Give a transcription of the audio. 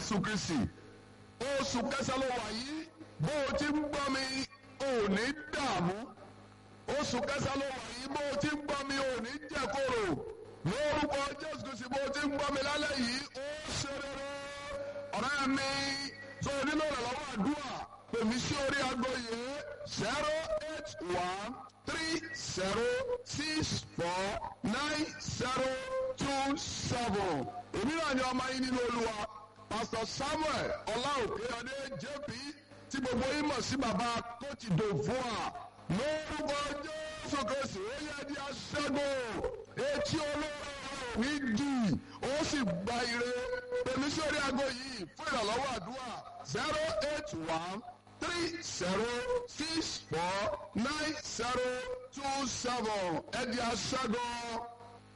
jésù kristi oṣù kẹsàn-án ló wà yìí bó o ti ń gbọ́ mi ò ní dààmú oṣù kẹsàn-án ló wà yìí bó o ti ń gbọ́ mi ò ní jẹ̀kọ̀rọ̀ lórúkọ jésù kristi bó o ti ń gbọ́ mi lálẹ́ yìí ó ṣe rere ọ̀rẹ́ mi tó o nílò ìrànlọ́wọ́ àdúrà pèmí sí orí aago yìí zero eight one three zero six four nine zero two seven èmi náà ni ọmọ yín nínú olúwa pastor samuel ọláòkè ọdẹ jp tí gbogbo yín mọ̀ sí baba kóòtù dòfúà lórúkọ jésù kristu ó yẹ di aṣẹ́gun etí olóró ní dì ó sì gba ire pèmí sí orí aago yìí fún ìrànlọ́wọ́ àdúrà zero eight one three zero six four nine zero two seven ẹ di aṣẹ́gun.